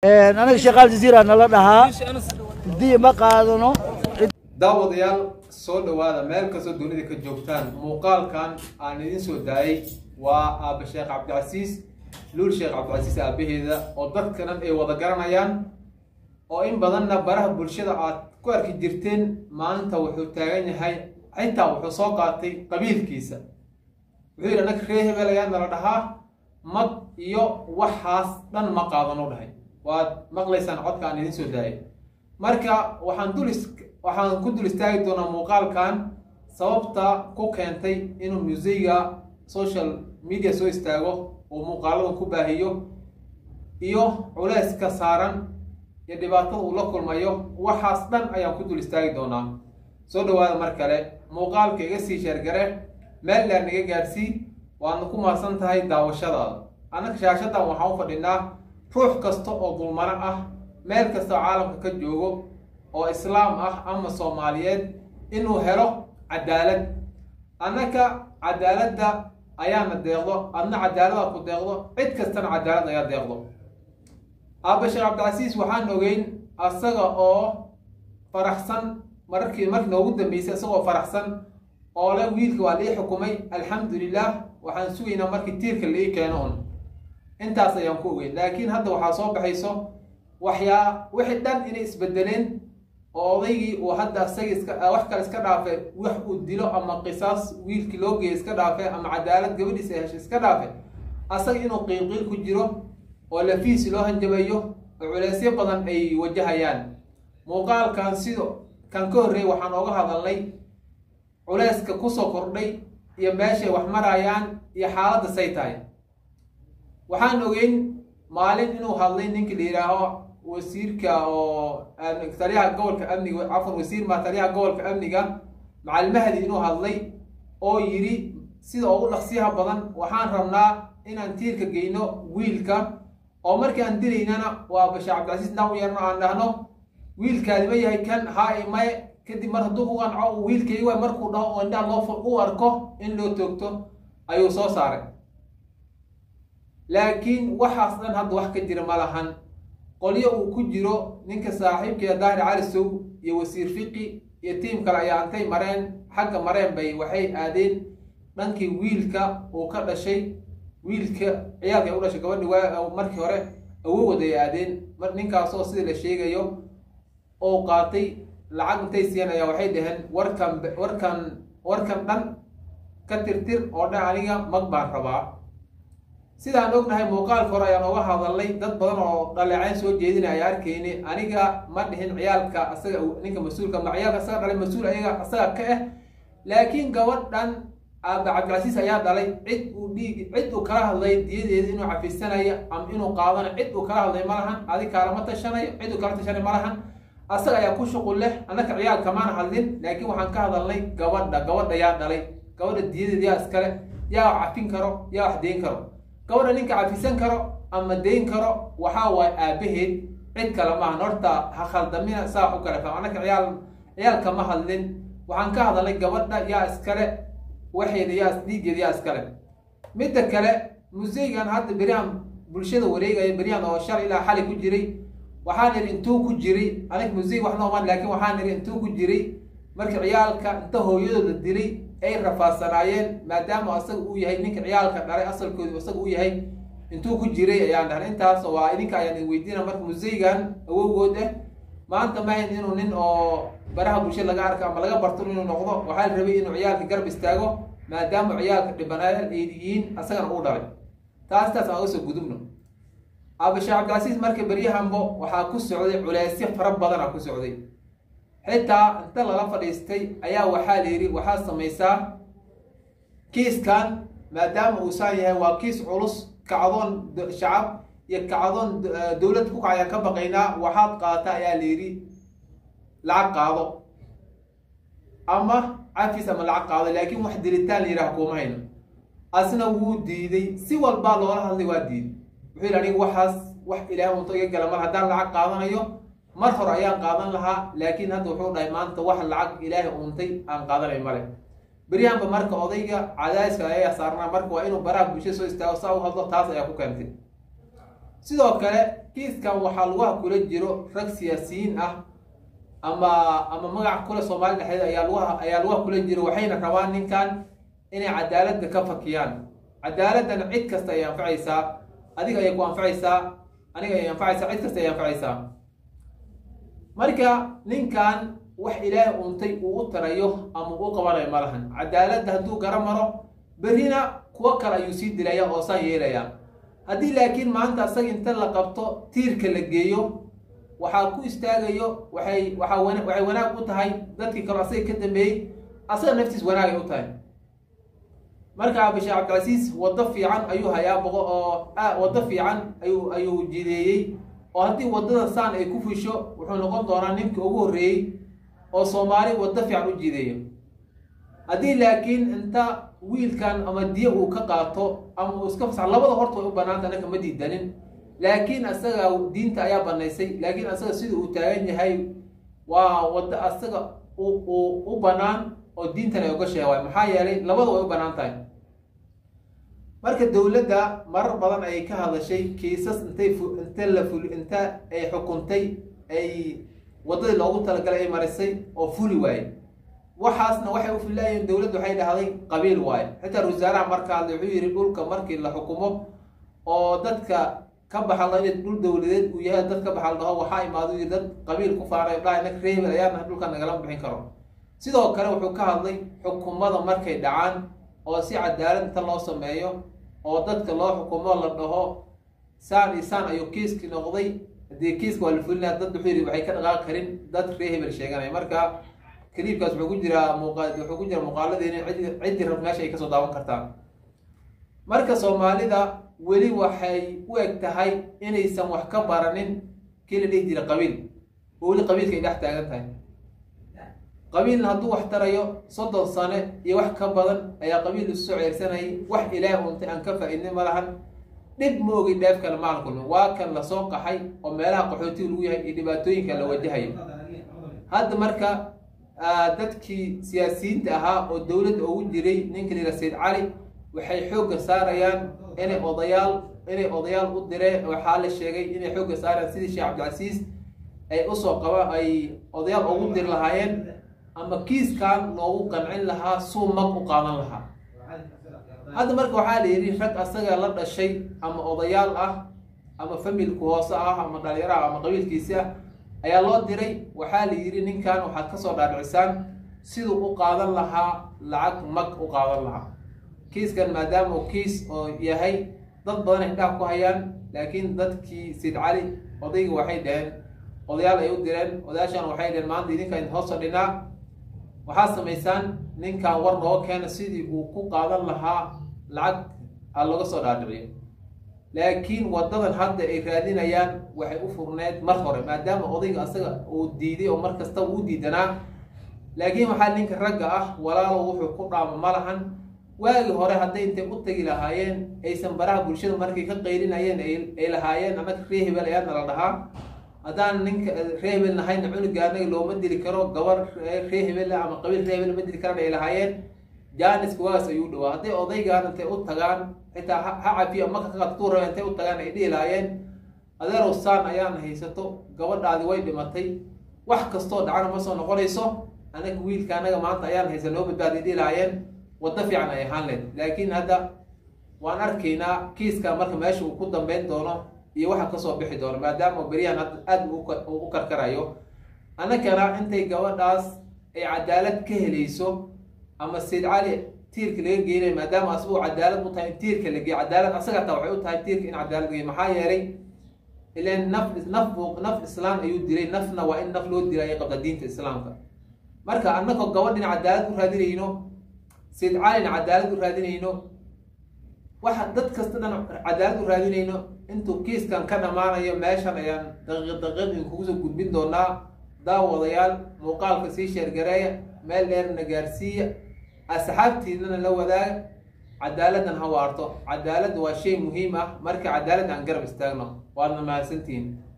anaga sheekh aljaziira nala dhahaa dii ma qaadano daawadayaal soo dhowaada meel kastoo dunida ka joogtaan muuqaalkan aan idin soo daayay waa aabba sheekh cabdicasiis luul sheekh cabdicasiis aabaheeda oo dadka dhan ay wada garanayaan oo in badanna baraha bulshada aad ku arki jirteen maalinta wuxuu taagan yahay xitaa wuxuu soo qaatay qabiilkiisa wuxuu yidhi annaga ree hebel ayaa nala dhahaa mag iyo waxaas dhan ma qaadan u dhahay waad maqlaysaan codka aan idin soo daayay marka waxaan dul is waxaan ku dul istaagi doonaa muuqaalkan sababta ku keentay inuu museyga social media soo istaago uu muuqaaladan ku baahiyo iyo culeyska saaran iyo dhibaatada uu la kulmayo waxaas dhan ayaan ku dul istaagi doonaa soo dhawaada mar kale muuqaalka iga sii sheergare meel dheer naga gaadsii waadna ku mahadsan tahay daawashadaada annaga shaashadan waxaan u fadhinaa ruux kasta oo dulmano ah meel kasta oo caalamka ka joogo oo islaam ah ama soomaaliyeed inuu helo cadaalad annaka cadaaladda ayaana deeqdo adna cadaalada ku deeqdo cid kastana cadaalad ayaa deeqdo aabba sheekh cabdicasiis waxaan ogeyn asaga oo faraxsan mararkii markii noogu dambeysay isagoo faraxsan oo le wiilka waa lii xukumay alxamdulilah waxaan sugaynaa markii tiirka laii keeno un intaas ayaan ku ogeyn laakiin hadda waxaa soo baxayso waxyaa wixii dhan inay isbedeleen oo odaygii uu hadda isaga iska wax kale iska dhaafe wax uu dilo ama qisaas wiilkii loo geeya iska dhaafe ama cadaalad gabadhiisa ay heshay iska dhaafe asaga inuu qiilqiil ku jiro oo lafiisi loo hanjabayo oo culeysyo badan ay wajahayaan muuqaalkan sido kan ka horreeyay waxaan ooga hadalnay culeyska kusoo kordhay iyo meeshay wax marayaan iyo xaaladda say tahay waxaan ogeyn maalin inuu hadlay ninka la yidhaaho wasiirka oo taliyaha gobolka amniga cafan wasiir maa taliyaha gobolka amniga macalmahdi inuu hadlay oo yidhi sida ugu dhaqsiyaha badan waxaan rabnaa inaan tiirka geyno wiilka oo markii aan dilaynana waa basha cabdicasiis intaan u yeerno aan dhahno wiilkaadi ma yahay kan haa imaye kadib mar hadduu u qanco wiilkayga waay markuu dhaho oo indhaha loo fur u arko in loo toogto ayuu soo saaray laakiin waxaas dhan hadda wax ka jira ma lahan qolyo uu ku jiro ninka saaxiibkeeda daahir cali sow iyo wasiir fiqi iyo tiim kale ayaa antay mareen xagga mareen bay waxay aadeen dhankii wiilka uu ka dhashay wiilka ciyaalka u dhashay gabadhi waa markii hore awowad ay aadeen mar ninkaasoo sida la sheegayo oo qaatay lacag intay siiyeen waxay dhaheen warkan warkan warkan dhan ka tirtir oo dhan aniga mag baan rabaa sidaan ognahay muuqaalka hore ayaan oga hadalnay dad badan oo dhaleecayn soo jeedina ay arkayni aniga ma dhihin ciyaalka asaga ninka mas-uulka ma ciyaalka asaga dhalay mas-uul ayaga asaga ka ah laakiin gabadhan aaba cabdilcasiis ayaa dhalay cid uu dhiig cid uu kala hadlay diyadeeda inuu cafisanayo ama inuu qaadanayo cid uu kala hadlay ma lahan adi kaalama tashanayo cid uu kala tashanayo ma lahan asaga ayaa ku shuqul leh annaka ciyaal kamaan hadlin laakiin waxaan ka hadalnay gabadha gabadha yaa dhalay gabadha diyadeeda yaa iskale yaa wax cafin karo yaa wax deyn karo gabadha ninka cafisan karo ama deyn karo waxaa waaye aabaheed cid kale maahan horta ha khaldamina saa u kale faham annaka ciyaal ciyaal kama hadlin waxaan ka hadalnay gabadha yaa iskale waxeeda yaa dhiiggeeda yaa iskale midda kale museygan hadda beryahan bulshada wareegaya beryahan oo shal ilaa xali ku jiray waxaan idhi intuu ku jiray anig musey wax noomaan laakiin waxaan idhi intuu ku jiray markii ciyaalka inta hooyadooda dilay ay rafaadsanaayeen maadaama asaga uu yahay ninka ciyaalka dhalay asalkoodu isaga uu yahay intuu ku jiray ayaan dhahnay intaas waa idinka ayaan idin weydiina marka museygan awowgood ah maanta mahayn inuu nin oo baraha bulshada laga arka ama laga barto inuu noqdo waxaa la rabay inuu ciyaalka garab istaago maadaama ciyaalka dhibanaayal ay yihiin asagana uu dhalay taas taas aan usoo gudubno aabasheekh cabdilcasiis marka beryahanbo waxaa ku socday culeysyo fara badan aa ku socday xitaa inta lala fadhiistay ayaa waxaa la yidhi waxaad samaysaa kiiskan maadaama uusaan yahay waa kiis culus kacdoon shacab iyo kacdoon dowlad ku kacayaan ka baqaynaa waxaad qaata ayaa la yidhi lacag qaado ama cafis ama lacag qaado laakiin wax dilitaan la yidhaha kuuma hayno asna wuu diiday si walbaa loola hadlay waa diiday wuxuu yidhi aniga waxaas wax ilaahay unto iga gala mar haddaan lacag qaadanayo mar hore ayaan qaadan lahaa laakiin hadda wuxuu dhahay maanta wax lacag ilaahay untay aan qaadanay male beryahanba marka odayga cadaadiska ayaa saarnaa marka waa inuu baraha bulshada soo istaago saa u hadlo taas ayaa ku keentay sidoo kale kiiskan waxaa lugaha kula jiro rag siyaasiyiin ah ama ama magac kule soomaali dhexdeed ayaa lugaha ayaa lugaha kula jiro waxayna rabaan ninkan inay cadaaladda ka fakiyaan cadaaladdan cid kasta ay anfacaysaa adiga ayay ku anfacaysaa aniga ay anfacaysaa cid kasta ay anfacaysaa marka ninkan wax ilaahay untay uu u tarayo ama u qabanayo ma lahan cadaaladda hadduu gara maro berrina kuwo kale ayuu sii dilaya oo saan yeelaya haddii laakiin maanta asaga inta la qabto tiirka la geeyo waxaa ku istaagayo waxay waxaa wana waxay wanaag u tahay dadkii kale asaga ka dambeeyey asaga naftiis wanaagay u tahay marka basheekh cabdilcasiis waddo fiican ayuu hayaa boqo oo waddo fiican ayuu ayuu jideeyey oo haddii waddada saan ay ku fusho wuxuu noqon doonaa ninka ugu horreeyey oo soomaali waddo fiican u jideeyo haddii laakiin inta wiilkan ama diya uu ka qaato ama uu iska fasax labada horta way u banaanta anaka ma diidanin laakiin asaga diinta ayaa banaysay laakiin asaga sida uu taagan yahay waa waddo asaga u u banaan oo diintan ay uga sheegaay maxaa yeelay labada way u banaan tahay marka dowladda marar badan ayay ka hadashay kiisas intay inta la fuli inta ay xukuntay ay waddadii loogu talagalay ay marisay oo fuli waaye waxaasna waxay u filaayeen dowladda waxay dhahday qabiil waaye xitaa wasaaraha marka hadlay wuxuu yidhi dhulka markii la xukumo oo dadka ka baxalda inay dhul dowladeed uu yahay dad ka baxal dhaho waxaa imaado yidhi dad qabiil ku faaray dhahay nag reebel ayaana dhulka nagala bixin karo sidoo kale wuxuu ka hadlay xukumada markay dhacaan oo si cadaalad inta loo sameeyo oo dadka loo xukumo la dhaho saan iyo saan ayuu kiiskii noqday haddii kiiska waa la fulinaya dad wuxuu yidhi waxay ka dhaqaaqi karin dad ree hebel sheeganaya marka kaliibkaas wuxuu ku jiraa muuqa wuxuu ku jira muuqaaladeeni cidi ciddi rab meesha ay kasoo daawan kartaa marka soomaalida weli waxay u eg tahay inaysan wax ka baranin kii la dhihi jira qabiil oo weli qabiilka ay dhex taagan tahay qabiilna hadduu wax tarayo soddon sane iyo wax ka badan ayaa qabiil isu soo ceersanayay wax ilaah untay aan ka faa-idnay ma lahan dhib ma ogi dheef kale maal kulmin waa kan lasoo qaxay oo meelaha qaxootiga lagu yahay iyo dhibaatooyinka la wajahayo hadda marka dadkii siyaasiyiinta ahaa oo dowladda ugu jiray ninka la yidhaha sayd cali waxay xoogga saarayaan inay odayaal inay odayaal u direen waxaa la sheegay inay xoogga saarayaan sidii sheekh cabdilcasiis ay usoo qaba ay odayaal ugu diri lahaayeen ama kiiskan loogu qancin lahaa suu mag u qaadan lahaa hadda marka waxaa la yidhi rag asaga la dhashay ama odayaal ah ama familku hoose ah ama dhalinyaro ah ama qabiilkiisi ah ayaa loo diray waxaa la yidhi ninkan waxaad kasoo dhaadhicisaan siduu u qaadan lahaa lacag mag u qaadan lahaa kiiskan maadaama uu kiis oo yahay dad badan ay indhaha ku hayaan laakiin dadkii sid cali odayga waxay dhaheen odayaal ay u direen odayaashan waxay dhaheen maanta idinka idin hoos fadhinaa waxaad samaysaan ninkan war nooga keena sidii uu ku qaadan lahaa lacag a laga soo dhaadhiciyo laakiin wadadan hadda ay raadinayaan waxay u furneed mar hore maadaama odayga asaga uu diiday oo mar kasta uu diidanaa laakiin waxaa ninka ragga ah walaalo wuxuu ku dhaamo ma lahan waagii hore hadday intay u tagi lahaayeen aysan baraha bulshada markay ka qaylinayeen ay lahaayeen annaga ree hebel ayaadna la dhahaa haddaan ninka ree hebel nahayna cunuga anaga looma dili karo gabar ree hebel ama qabiil ree hebel ma dili karan ay lahaayeen jaaniska waagaas ayuu dhawaa hadday odaygaan intay u tagaan xitaa ha cafiyo maka kaqatuu raba intay u tagaan ay dhihi lahaayeen adeerow saan ayaana haysato gabadhaadi way dhimatay wax kastoo dhacana ma soo noqonayso anaga wiilka anaga maanta ayaan haysan noo badbaadi dhihi lahaayeen waddo fiican ay ahaan leed laakiin hadda waan arkaynaa kiiska marka meesha uu ku dambeyn doono iyo waxa kasoo bixi doono maadaama beryahan aada u karkarayo annagana intay gabadhaas ay cadaalad ka helayso ama sayd cali tiirka laga geenayo maadaama asagoo cadaalad u tahay in tiirka la geeyo cadaalad asaga taa waxay u tahay tiirka in cadaalad geeyo maxaa yeelay ilan naf naf naf islaan ayuu dilay nafna waa in naf loo dilay ay qabta diinta islaamka marka annagoo gabadhin cadaalad u raadinayno sayd calina cadaalad u raadinayno waxa dad kasta dhan cadaalad u raadinayno intuu kiiskan ka dhammaanayo meeshan ayaan daqiiq daqiiq idinkugu soo gudbin doonaa daawadayaal muuqaalka sii sheergareeya meel dheerna gaarsiiya asxaabtiinana la wadaaga cadaaladdan ha waarto cadaaladda waa shay muhiim ah marka cadaalad aan garab istaagno waadna mahadsantihiin